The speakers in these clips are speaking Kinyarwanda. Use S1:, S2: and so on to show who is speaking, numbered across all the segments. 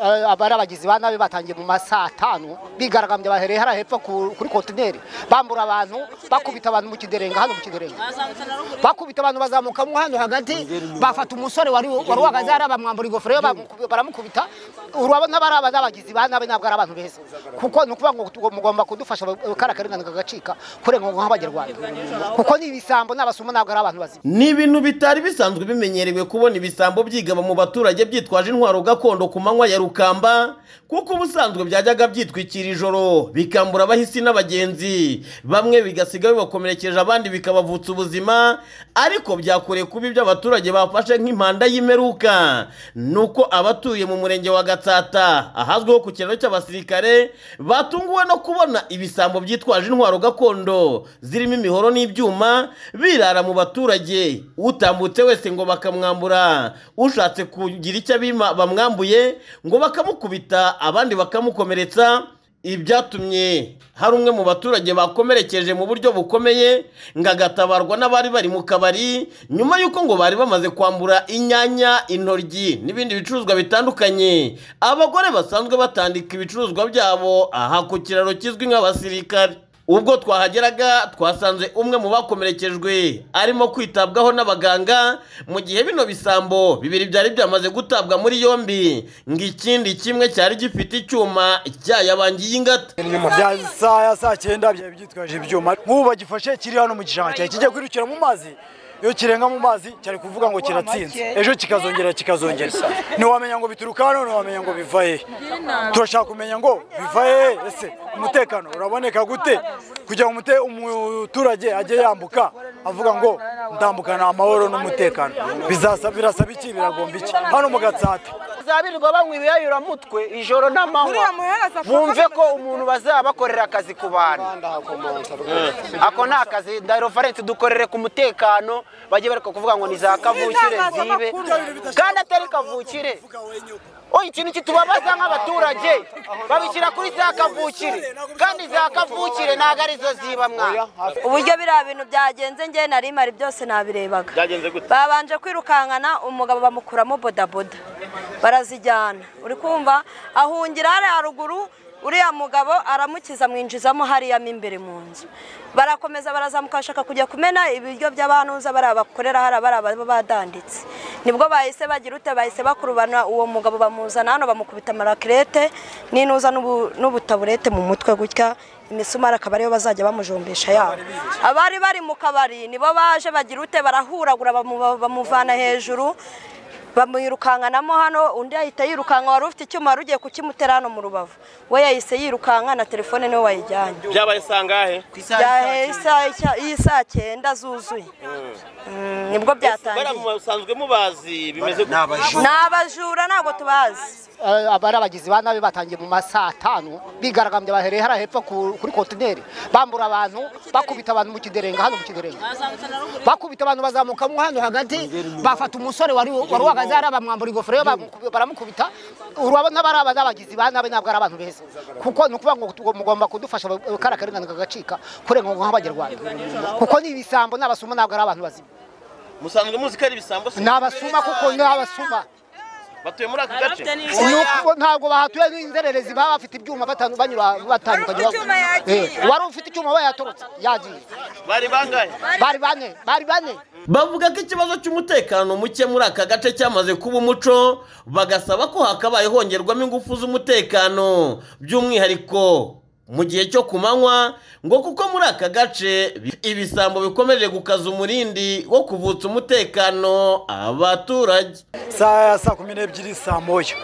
S1: eh, abari abagizi ba nabi batangiye mu ma saa tanu bigaragambye bahereye hariya hepfo ku- kuri kontineri bambura abantu bakubita abantu mu kiderenga hano mu kiderenga bakubita abantu bazamukamo hano hagati bafata umusore wari wari uhagaze hariya bamwambura ingofero ye bamuku- baramukubita urabona bari aba n'abagizi ba nabi ntabwo ari abantu beza kuko ni ukuvuga ngo tu- mugomba kudufasha kariya karengane kagacika kurenga ngo nk'abanyarwanda kuko ni ibisambo n'abasumo ntabwo ari abantu bazima
S2: ni ibintu bitari bisanzwe bimenyerewe kubona ibisambo byigaba mu baturage byitwaje intwaro gakondo ku manywa ya rukamba kuko ubusanzwe byajyaga byitwikira ijoro bikambura abahisi n'abagenzi bamwe bigasiga bibakomerekeje abandi bikabavutsa ubuzima ariko byakoreye kuba ibyo abaturage bafashe nk'impanda y'imperuka nuko abatuye mu murenge wa gatsata ahazwiho ku kiraro cy'abasirikare batunguwe no kubona ibisambo byitwaje intwaro gakondo zirimo imihoro n'ibyuma birara mu baturage utambutse wese ngo bakamwambura ushatse kugira icyo abima bamwambuye ngo bakamukubita abandi bakamukomeretsa ibyatumye hari umwe mu baturage bakomerekeje mu buryo bukomeye ngo agatabarwa n'abari bari mu kabari nyuma y'uko ngo bari bamaze kwambura inyanya intoryi n'ibindi bicuruzwa bitandukanye abagore basanzwe batandika ibicuruzwa byabo aha ku kiraro kizwi nk'abasirikare ubwo twahageraga twasanze umwe mu bakomerekejwe arimo kwitabwaho n'abaganga mu gihe bino bisambo bibiri byari byamaze gutabwa muri yombi ngo ikindi kimwe cyari gifite icyuma cyayabangiye ingata
S3: inyuma bya saa ya saa cyenda byari byitwaje ibyuma nk'ubu bagifashe kiri hano mu gishanga cyari kijya kwirukira mu mazi iyo kirenga mu mazi cyari kuvuga ngo kiratsinze ejo kikazongera kikazongera ntiwamenya ngo bituruka hano ntiwamenya ngo biva he turashaka kumenya ngo biva he ese umutekano uraboneka gute kugira ngo umute- umuturage ajye yambuka avuga ngo ndambukana amahoro n'umutekano Bizasa- birasaba iki biragomba iki hano mu gatsata
S4: bazabirirwa banywa ibiyayuramutwe ijoro n'amanywa bumve ko umuntu bazabakorera akazi ku bantu ako ni akazi dayirofarensi dukorere ku mutekano bajye bareka kuvuga ngo ni za kavukire zibe kandi atari kavukire oya ikintu kitubabaza nk'abaturage babishyira kuri za kavukire kandi za kavukire ntabwo arizo ziba mwana
S5: uburyo biriya bintu byagenze njye nari mari byose nabirebaga babanje kwirukankana umugabo bamukuramo bodaboda barazijyana uri kumva ahungira hariya haruguru uriya mugabo aramukiza amwinjizamo hariya mo imbere mu nzu barakomeza barazamuka bashaka kujya kumena ibiryo by'abanuza bariya bakorera hariya bariya baba badanditse nibwo bahise bagira ute bahise bakurubana uwo mugabo bamuzana hano bamukubita amarakirete n'inuza n'ubu- n'ubutaburete mu mutwe gutya imisumari akaba ariyo bazajya bamujombesha yabo abari bari mu kabari nibo baje bagira ute barahuragura bamu- bamuvana hejuru bamwirukankanamo hano undi ahita yirukanka wari ufite icyuma wari ugiye kukimutera hano mu rubavu we yahise yirukanka na telefone niwe wayijyanye
S2: byabaye sangahe
S5: byahe isaha icya- iyi saa cyenda zuzuye Mm, nibwo byatangiye
S2: musanzwe mubazi bimeze
S5: ni abajura ntabwo tubazi
S1: Eh, abari abagizi ba nabi batangiye mu ma saa tanu bigaragambye bahereye hariya hepfo ku- kuri kontineri bambura abantu bakubita abantu mu kiderenga hano mu kiderenga bakubita abantu bazamukamo hano hagati bafata umusore wari wari uhagaze hariya bamwambura ingofero ye bamuku- baramukubita urabona bari aba n'abagizi ba nabi ntabwo ari abantu beza kuko ni ukuvuga ngo tu- mugomba kudufasha kariya karengane kagacika kurenga ngo nk'abanyarwanda kuko ni ibisambo n'abasumo ntabwo ari abantu bazima
S2: musanzwe muzi ko ari ibisambo
S1: ni abasuma kuko ni abasuma
S2: batuye muri aka gace
S1: Nuko ntabwo bahatuye n'inzererezi baba bafite ibyuma batanu- banyura batandukanye Eh, uwari ufite icyuma we yatorotse yagiye
S2: bari bangahe
S1: bari bane bari bane
S2: bavuga ko ikibazo cy'umutekano muke muri aka gace cyamaze kuba umuco bagasaba ko hakabaye hongerwamo ingufu z'umutekano by'umwihariko mu gihe cyo ku manywa ngo kuko muri aka gace ibisambo bikomeje gukaza umurindi wo kuvutsa umutekano abaturage
S3: saa ya saa kumi n'ebyiri saa moya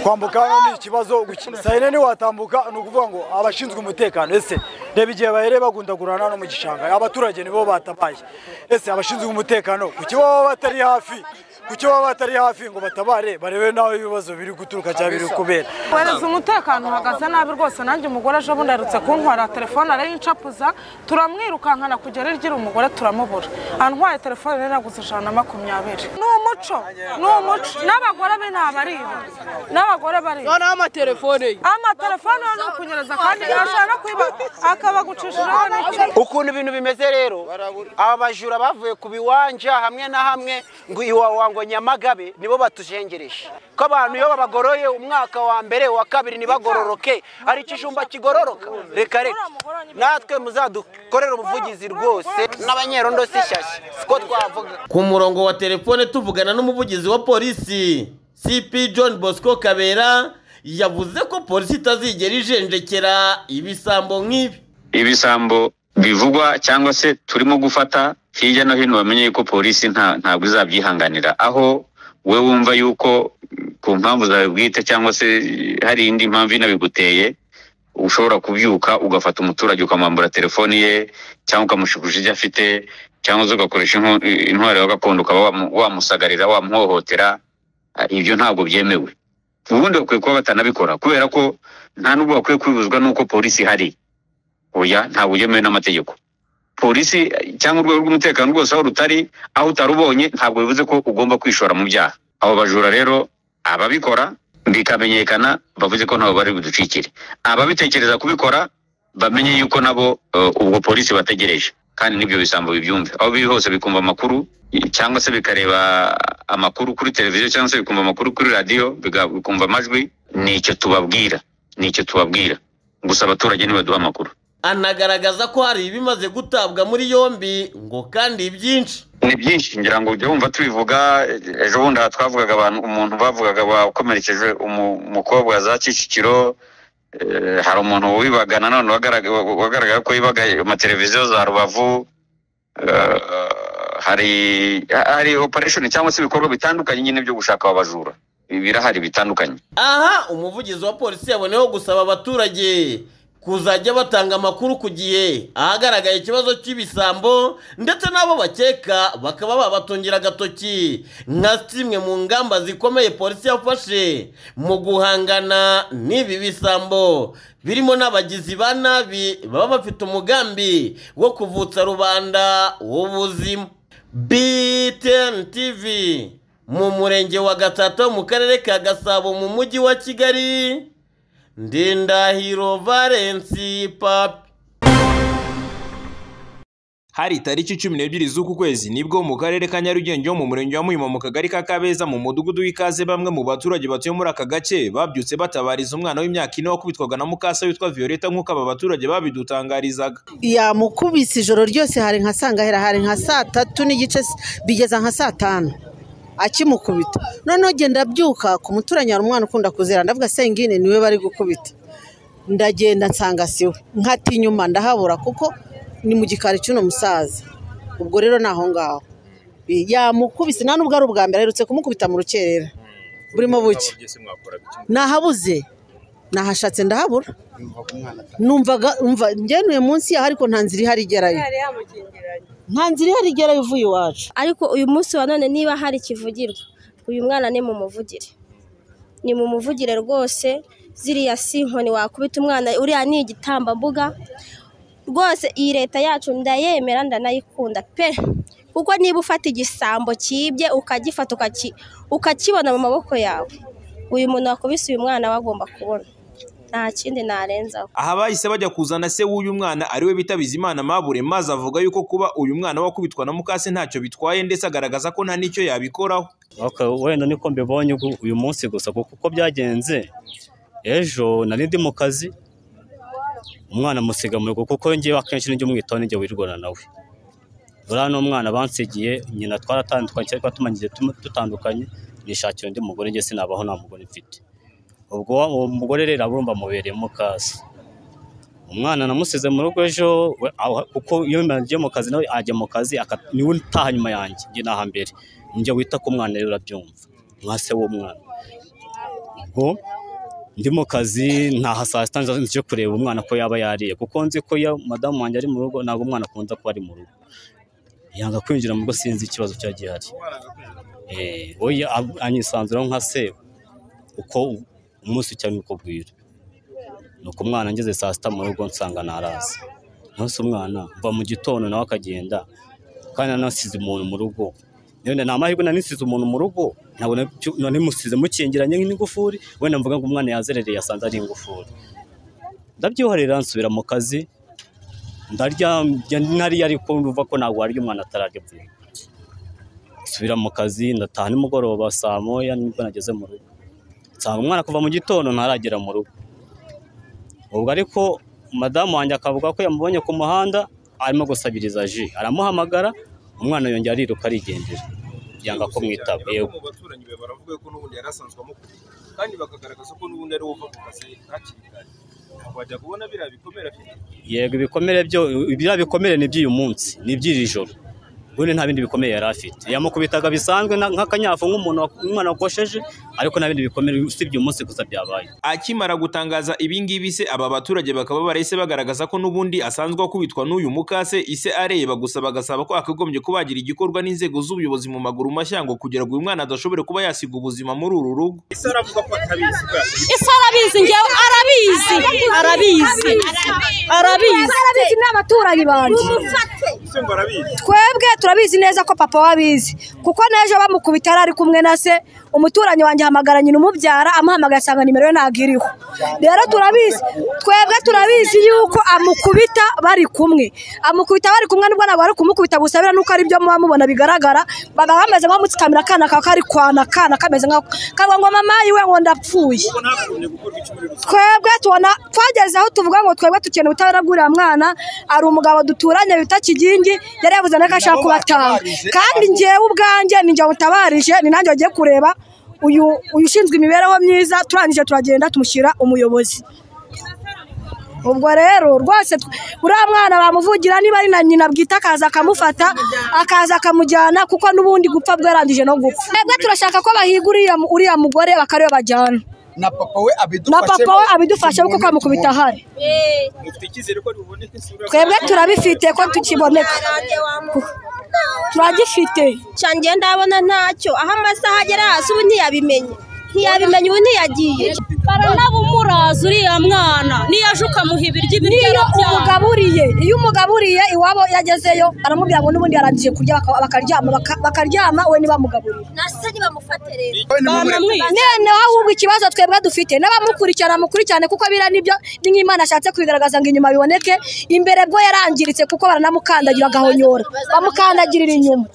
S3: kwambuka hano ni ikibazo gukina saa yine ntiwatambuka ni ukuvuga ngo abashinzwe umutekano ese reba igihe bahereye bagundagurana hano mu gishanga abaturage nibo batabaye ese abashinzwe umutekano kuki baba batari hafi kuki baba batari hafi ngo batabare barebe naho ibibazo biri guturuka cyangwa biri kubera
S6: wereza umutekano uhagaze nabi rwose nanjye umugore ejo bundi aherutse kuntwara telefone arayincapuza turamwirukankana kugera iryira umugore turamubura antwaye telefone rero naguze ijana na makumyabiri ni umuco ni umuco n'abagore be ntabariba n'abagore bariba
S7: noneho amatelefone ye
S6: amatelefone yo ni ukunyereza kandi ashobora no kwiba akabagucishiraho n'iki
S4: ukuntu ibintu bimeze rero aba bajura bavuye ku biwanja hamwe na hamwe ngo iwawa ngo ngo nyamagabe nibo batujengereje ko abantu iyo babagoroye umwaka wa mbere wa kabiri ntibagororoke hari ikijumba kigororoka reka reka natwe muzadukorere ubuvugizi rwose n'abanyerondo si shyashya siko twavuga
S2: ku murongo wa telefone tuvugana n'umuvugizi wa polisi cp john bosco kabera yavuze ko polisi itazigera ijenjekera ibisambo nk'ibi
S7: ibisambo bivugwa cyangwa se turimo gufata hirya no hino bamenye yuko polisi nta ntabwo izabyihanganira aho we wumva yuko ku mpamvu zawe bwite cyangwa se hari indi mpamvu inabiguteye ushobora kubyuka ugafata umuturage ukamwambura telefoni ye cyangwa ukamushukusha ibyo afite cyangwa se ugakoresha inko- intwaro ya gakondo ukaba wamu- wamusagarira wamuhohotera Ah, ibyo ntabwo byemewe ubundi bakwiye kuba batanabikora kubera ko nta n'ubwo bakwiye kwibuzwa n'uko polisi ihari oya ntabwo byemewe n'amategeko polisi eh, cyangwa urwego rw'umutekano rwose aho rutari aho utarubonye ntabwo bivuze ko ugomba kwishora mu byaha abo bajura rero ababikora bikamenyekana bavuze ko ntabwo bari buducikire ababitekereza kubikora bamenye yuko nabo eh, ubwo polisi bategereje kandi n'ibyo bisambo bibyumve aho biri hose bikumva amakuru eh, cyangwa se bikareba amakuru kuri televiziyo cyangwa se bikumva amakuru kuri radiyo biga- bikumva amajwi ni icyo tubabwira ni icyo tubabwira gusa abaturage nibaduha amakuru
S2: anagaragaza ko hari ibimaze gutabwa muri yombi ngo kandi byinshi
S7: ni byinshi ngira ngo ujye wumva tubivuga eh, ejo bundi aha twavugaga abantu umuntu bavugaga wakomerekeje umu- umukobwa za kicukiro eh, hari umuntu wibaga nanone wagarag- wagaragara ko yibaga amateleviziyo za rubavu eh, hari hari operation cyangwa se ibikorwa bitandukanye nyine byo gushaka abajura birahari bitandukanye
S2: aha umuvugizi wa polisi yaboneyeho gusaba abaturage kuzajya batanga amakuru ku gihe ahagaragaye ikibazo cy'ibisambo ndetse n'abo bakeka bakaba babatungira agatoki nka zimwe mu ngamba zikomeye polisi yafashe mu guhangana n'ibi bisambo birimo n'abagizi ba nabi baba bafite umugambi wo kuvutsa rubanda w'ubuzima BTN TV mu murenge wa Gatata mu karere ka Gasabo mu mujyi wa Kigali Ndindahiro Valence Papi
S8: hari itariki cumi n'ebyiri z'uku kwezi nibwo mu karere ka nyarugenge ho mu murenge wa muhima mu kagari ka kabeza mu mudugudu w'ikaze bamwe mu baturage batuye muri aka gace babyutse batabariza umwana w'imyaka ine wakubitwaga na mukasa witwa violeta nk'uko aba baturage babidutangarizaga
S9: yamukubise ijoro ryose hari nka sangahera hari nka saa tatu n'igice s- bigeza nka saa tanu akimukubita noneho genda ndabyuka ku muturanyi hari umwana ukunda kuzera ndavuga sengine niwe bari gukubita ndagenda nsanga siwe nkata inyuma ndahabura kuko ni mu gikari cy'uno musaza ubwo rero ni aho ngaho yamukubise nta nubwo ari ubwa mbere aherutse kumukubita mu rukerera burimo bucya nahabuze nahashatse ndahabura numvaga umva ngenuye munsi yaho ariko nta nzira ihari igerayo nta nzira ihari igerayo uvuye iwacu
S10: ariko uyu munsi wa none niba hari ikivugirwa uyu mwana ni mu muvugire ni mu muvugire rwose ziriya si inkoni wakubita umwana uriya ni igitambambuga rwose iyi leta yacu ndayemera ndanayikunda pe kuko niba ufata igisambo cyibye ukagifata ukaki- ukakibona mu maboko yawe uyu muntu wakubise uyu mwana aba agomba kubona nta kindi narenzaho
S8: aha bahise bajya kuzana se w'uyu mwana ariwe bita bizimana mabure maze avuga yuko kuba uyu mwana wakubitwa na mukase ntacyo bitwaye ndetse agaragaza ko nta n'icyo yabikoraho
S11: Okay, wenda niko mbibonye ugu- uyu munsi gusa kuko uko byagenze ejo nari ndi mu kazi umwana musiga mu rugo kuko ngewe akenshi nijya umwitaho nijya wirwana nawe buriya n'umwana bansigiye nyina twaratandukanye cyangwa tumanyiye dutandukanye nishakira undi mugore njye sinabaho nta mugore mfite ubwo wa- uwo mugore rero abumva mubereyemo kazi umwana namusize mu rugo ejo we- aho- kuko iyo ngiye mu kazi nawe ajya mu kazi aka- niwe utaha nyuma yanjye njye naha mbere njya wita ku mwana rero urabyumva nka se w'umwana ubwo ndi mu kazi ntaha saa sita nza nje kureba umwana ko yaba yariye kuko nzi ko iyo madamu wanjye ari mu rugo ntabwo umwana akunda kuba ari mu rugo yanga kwinjira mu rugo sinzi ikibazo cyaba gihari Eh, oya ab- anyisanzuraho nka se uko u- umunsi cyane uko bwira nuko umwana ngeze saa sita mu rugo nsanga naraza nonse umwana mva mu gitondo nawe akagenda kandi nanasize umuntu mu rugo none nta mahirwe nanisize umuntu mu rugo ntabwo nabyo- none musize mukingiranye n'ingufuri wenda mvuga ngo umwana yazerereye yasanze ari ingufuri ndabyihorera nsubira mu kazi ndarya njya- nariye ariko ndumva ko ntabwo warya umwana atararya nsubira mu kazi ndataha nimugoroba saa moya nibwo nageze mu rugo nsanga umwana kuva mu gitondo ntaragera mu rugo ubwo ariko madamu wanjye akavuga ko yamubonye ku muhanda arimo gusabiriza ji aramuhamagara umwana yongera ariruka arigendera yanga ko mwitaba yego
S12: mu baturanyi be baravuga ko n'ubundi yari asanzwe amukunda kandi bakagaragaza ko n'ubundi ari uva mu kazi hakiri kare ntabwo wajya kubona biriya bikomere afite
S11: yego ibikomere byo biriya bikomere ni iby'uyu munsi ni iby'iri joro ubundi nta bindi bikomere yari afite yamukubitaga bisanzwe na- nk'akanyafu nk'umuntu wa- umwana wakosheje ariko nta bindi bikomere usibye uyu munsi gusa byabaye
S8: akimara gutangaza ibingibi se aba baturage bakaba barahise bagaragaza ko n'ubundi asanzwe akubitwa n'uyu mukase ise areba gusa bagasaba ko akagombye kuba yagira igikorwa n'inzego z'ubuyobozi mu maguru mashya ngo kugira ngo uyu mwana adashobore kuba yasiga ubuzima muri uru rugo
S12: ese aravuga ko atabizi bwa
S13: ese arabizi ngewe arabizi arabizi arabizi
S14: arabizi n'abaturanyi banjye
S12: ese ngo arabizi
S14: twebwe turabizi neza ko papa we abizi kuko n'ejo bamukubita yari ari kumwe na se umuturanyi wanjye ahamagara nyina umubyara amuhamagara asanga nimero ye ntabwo iriho rero turabizi twebwe turabizi yuko amukubita bari kumwe amukubita bari kumwe nubwo ntabwo ari kumukubita gusa biriya nuko ari byo muba mubona bigaragara baba bameze nk'abamutsikamira akana kawe kari kwana akana kameze nk'ako kavuga ngo mama yiwe ngo ndapfuye twebwe tubona twageze aho tuvuga ngo twebwe dukeneye ubutabera bw'uriya mwana hari umugabo duturanye bita kigingi yari yavuze na ko ashaka kubatanga kandi ngewe ubwanjye ni njye wamutabarije ni nanjye wagiye kureba uyu uyu ushinzwe imibereho myiza turangije turagenda tumushyira umuyobozi ubwo rero rwose tw- uriya mwana bamuvugira niba ari na nyina bwite akaza akamufata akaza akamujyana kuko n'ubundi gupfa bwarangije no gupfa twebwe turashaka ko bahiga uriya mu- uriya mugore bakariwe bajyana
S12: na papa we
S14: na papa we abidufasha kuko amukubita ahari
S12: mufite icyizere ko biboneka isura
S14: twebwe turabifite ko tukiboneka turagifite
S10: cyanjye ndabona ntacyo aho amasaha agera hasi ubu ntiyabimenya ntiyabimenya ubu ntiyagiye
S13: baranabumuraza uriya mwana niyo aje ukamuha ibiryo ibiryo
S14: niyo umugaburiye iyo umugaburiye iwabo yagezeyo aramubwira ngo n'ubundi yarangije kurya baka- bakaryama baka- bakaryama we ntibamugaburiye
S10: nase ntibamufate rero
S14: none ahubwo ikibazo twebwe dufite n'abamukurikirana bamukurikirane kuko biriya nibyo ni nk'imana ashatse kwigaragaza ngo inyuma biboneke imbere bwo yarangiritse kuko baranamukandagira agahonyora bamukandagirira inyuma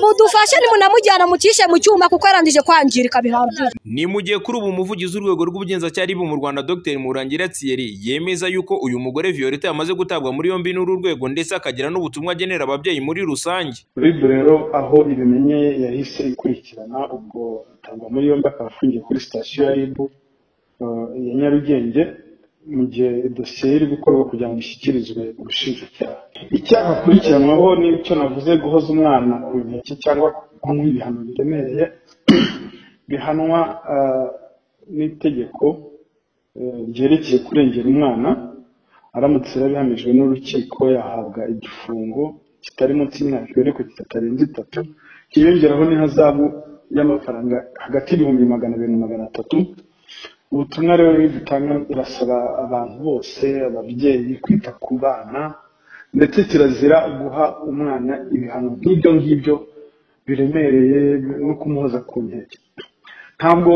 S14: mudufashe nimunamujyana mucishe mu cyuma kuko yarangije kwangirika bihagije
S8: ni mu gihe kuri ubu umuvugizi w'urwego rw'ubugenzacyaha aribo mu rwanda dr murangira thierry yemeza yuko uyu mugore violette yamaze gutabwa muri yombi n'uru rwego ndetse akagira n'ubutumwa agenera ababyeyi muri rusange
S15: rib rero aho ibimenye yahise ikurikirana ubwo atangwa muri yombi akaba afungiye kuri sitasiyo ya ribu ya nyarugenge mu gihe dosiye iri gukorwa kugira ngo ishyikirizwe ubushinjacyaha icyaha akurikiranwaho n'icyo navuze guhoza umwana ku nkeke cyangwa kumuha ibihano biremereye bihanwa ah, n'itegeko eh, ryerekeye kurengera umwana aramutse yarabihamijwe n'urukiko yahabwa igifungo kitari munsi y'imyaka iberekwa kitarenze itatu hiyongeraho n'ihazabu y'amafaranga hagati y'ibihumbi magana abiri na magana atatu ubutumwa rero dutanga irasaba abantu bose ababyeyi kwita ku bana ndetse kirazira guha umwana ibihano nk'ibyo ngibyo biremereye no kumuhoza ku nkeke ntabwo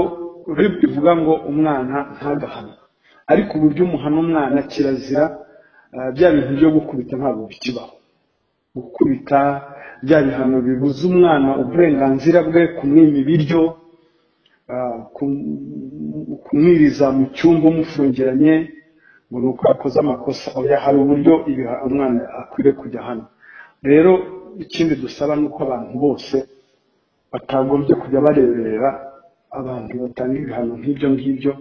S15: rib ivuga ngo umwana ntagahane ariko uburyo umuhana umwana kirazira ah, bya bintu byo gukubita ntabwo bikibaho gukubita bya bihano bibuza umwana uburenganzira bwe kumwima ibiryo ah, kum- kumwiriza mu cyumba umufungiranye ngo ni uko yakoze amakosa oya hari uburyo ibiha- umwana akwiriye kujya hano rero ikindi dusaba ni uko abantu bose batagombye kujya bareberera abantu batanga ibihano nk'ibyo ngibyo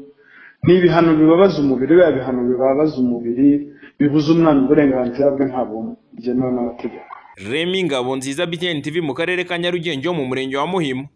S15: ni ibihano bibabaza umubiri biba bihano bibabaza umubiri bibuza umwana uburenganzira bwe ntabwo byemewe n'amategeko
S8: remi ngabo nziza btn tv mu karere ka nyarugenge ho mu murenge wa muhima